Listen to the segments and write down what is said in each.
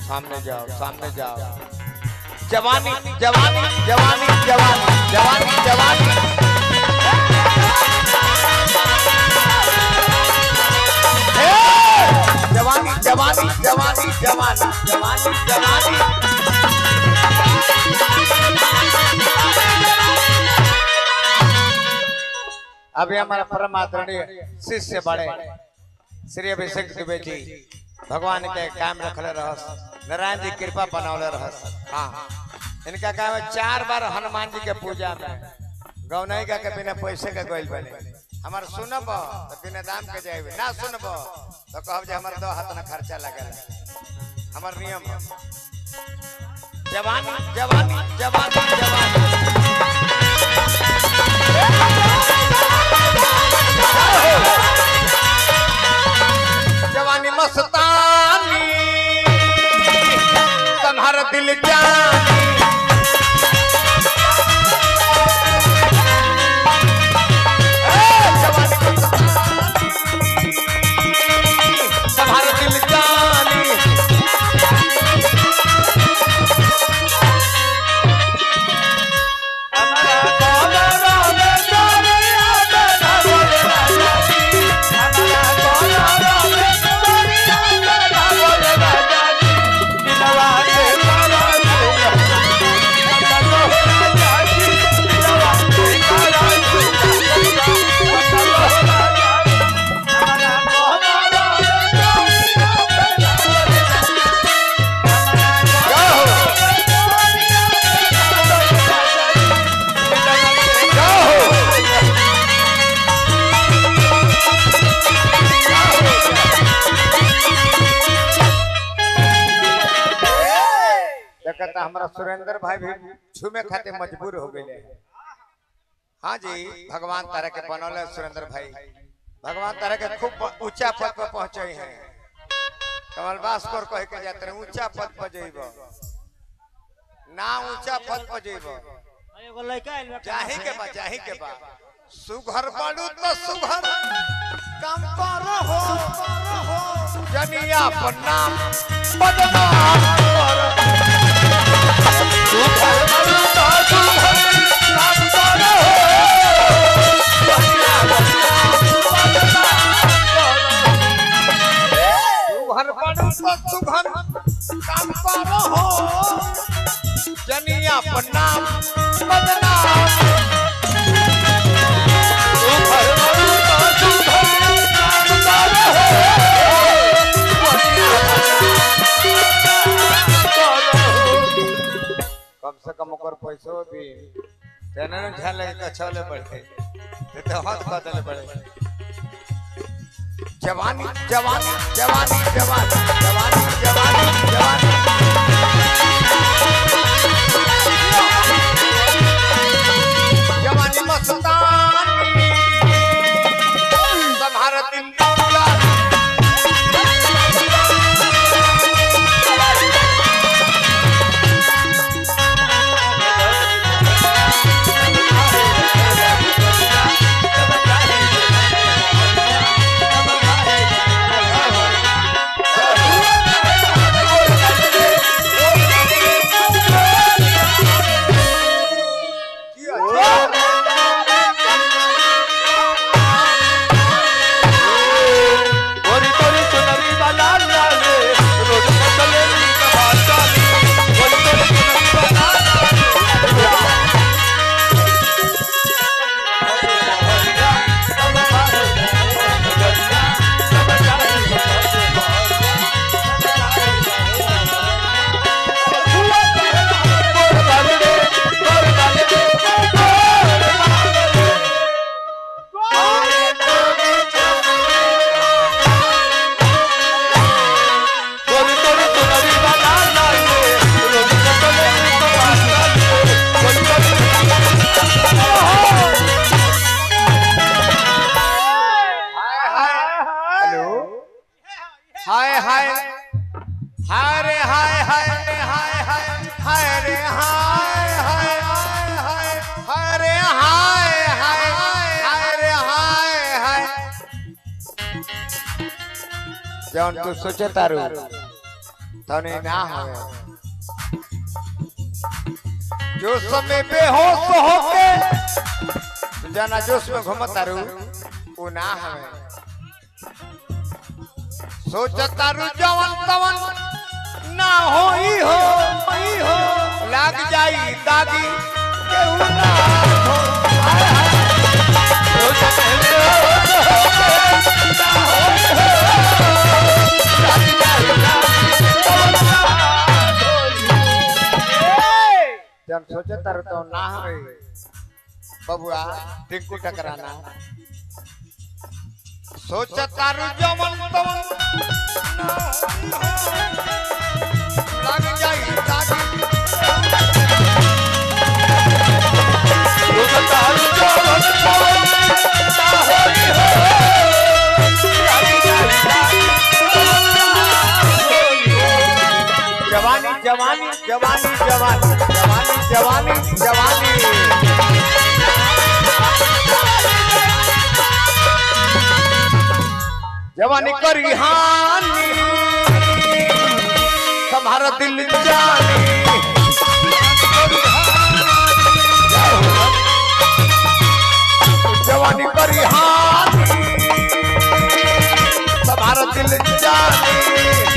सामने जाओ सामने जाओ जवानी जवानी जवानी जवानी जवानी जवानी हे! जवानी जवानी जवानी जवानी जवानी जवानी अभी हमारा परम आदरणीय शिष्य बड़े श्री अभिषेक दुबे जी भगवान के काम रखले रहस नारायण जी कृपा बनौले रहस हाँ इनका काम है चार बार हनुमान जी के पूजा में गौनाई का के बिना पैसे के गोइल बने हमार सुनब तो बिना दाम के जाए ना सुनब तो कहब जे हमार दो हाथ ना खर्चा लगल हमार नियम है जवानी जवानी जवानी जवानी जवानी मस्तानी तुम्हारा दिल जानी ए, जवानी मस्तानी, तुम्हारा दिल जानी देखता हमारा सुरेंद्र भाई भी छूमे खाते मजबूर हो गए हाँ जी भगवान तारा के बनौले सुरेंद्र भाई भगवान तारा के खूब ऊंचा पद पर पहुंचे हैं कमल भास्कर कह के जाते रहे ऊंचा पद पर जेब ना ऊंचा पद पर जेब एगो लड़का आइल बा जाही के बा जाही के बा सुघर पड़ू तो सुघर कम करो हो जनिया पर नाम बदनाम करो सुघर पड़ू तो सुघर कम करो हो जनिया पर नाम बदनाम करो सुघर पड़ू तो सुघर कम करो हो जनिया पर नाम बदनाम कम से कम ओकर पैसो भी तेने न ध्यान लगे कछले बढ़े ते तो हाथ बदले बढ़े जवानी जवानी जवानी जवानी जवानी जवानी जवानी जवानी मस्तानी तुम्हारा दिल डोला हेलो हाय हाय हाय रे हाय हाय रे हाय हाय हाय रे हाय हाय हाय हाय हाय रे हाय हाय हाय रे हाय हाय जौन तू सोचे तारू तने ना हवे जो समय बेहोश होके जना जोश में घुमतारू वो ना हवे सोचतारू जवन तवन ना होई हो होई हो लाग जाई दागी केहू ना हो हाय हाय सोचतारू बेहोश होके ना होई हो लाग जाई दागी केहू ना होई जब सोचे तारू तो ना हवे बबुआ टिंकू टकराना सोच तारू जमन तमन ना लग जाई दागी सोच तारू जमन तमन ना होई हो लग जाई दागी जवानी जवानी जवानी जवानी जवानी जवानी जवानी जवानी करी हानि तुम्हारा दिल जानी जवानी करी हानि तुम्हारा दिल जानी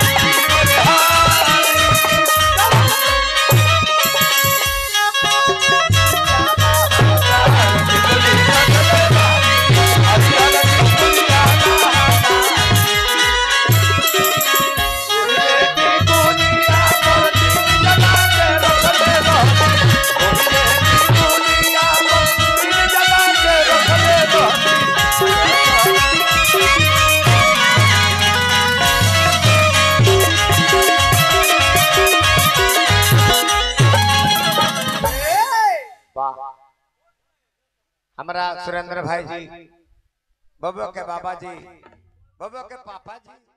वाह हमारा सुरेंद्र भाई जी बबुआ के बाबा जी बबुआ के पापा जी